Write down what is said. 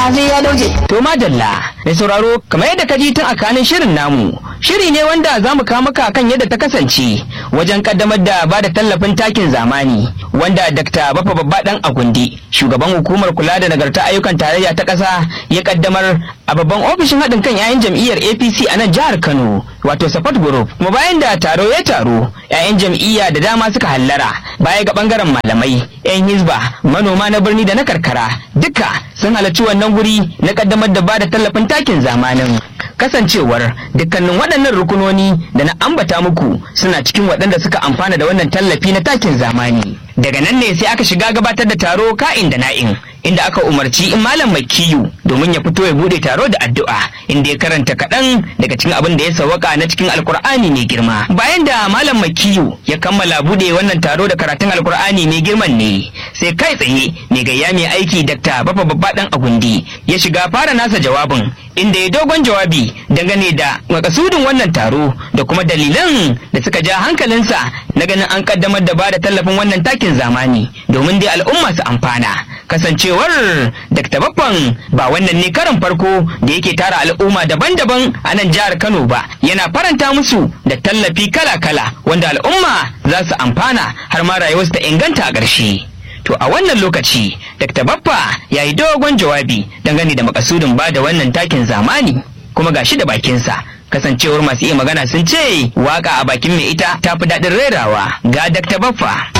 sai ya dauke To madalla, mai sauraro kamar yadda ka ji tun a kanin shirin namu, shiri ne wanda za mu kawo maka kan yadda ta kasance wajen kaddamar da ba da tallafin takin zamani wanda Dr. Bafa Babba Dan Agundi, shugaban hukumar kula da nagarta ayyukan tarayya ta ƙasa ya kaddamar a babban ofishin haɗin kan 'ya'yan jam'iyyar APC a nan jihar Kano, wato Support Group. Kuma bayan da taro ya taro, 'ya'yan jam'iyya da dama suka hallara baya ga bangaren malamai, 'yan hizba, manoma na birni da na karkara, duka sun halarci wannan guri na kaddamar da bada tallafin takin zamanin kasancewar dukkanin waɗannan rukunoni da na ambata muku suna cikin waɗanda suka amfana da wannan tallafi na takin zamani daga nan ne sai aka shiga gabatar da taro ka'in da na'in inda aka umarci in malam mai kiyu domin ya fito ya bude taro da addu'a inda ya karanta kaɗan daga cikin abin da ya sawaka na cikin alkur'ani mai girma bayan da malam mai kiyu ya kammala bude wannan taro da karatun alkur'ani mai girman ne sai kai tsaye mai gayya mai aiki dakta bafa babba dan agundi ya shiga fara nasa jawabin inda ya dogon jawabi dangane da makasudin wannan taro da kuma dalilan da suka ja hankalinsa na ganin an kaddamar da bada tallafin wannan takin zamani domin dai al'umma su amfana kasancewar Dr. Baffan ba wannan ne karin farko da yake tara al'umma daban-daban a nan jihar Kano ba yana faranta musu da tallafi kala-kala wanda al'umma za su amfana har ma rayuwarsu ta inganta a ƙarshe. To a wannan lokaci, Dr. Baffa ya yi dogon jawabi dangane da makasudin ba da wannan takin zamani kuma gashi da bakinsa. Kasancewar masu iya magana sun ce waka a bakin mai ita tafi daɗin rerawa ga Dr. Baffa.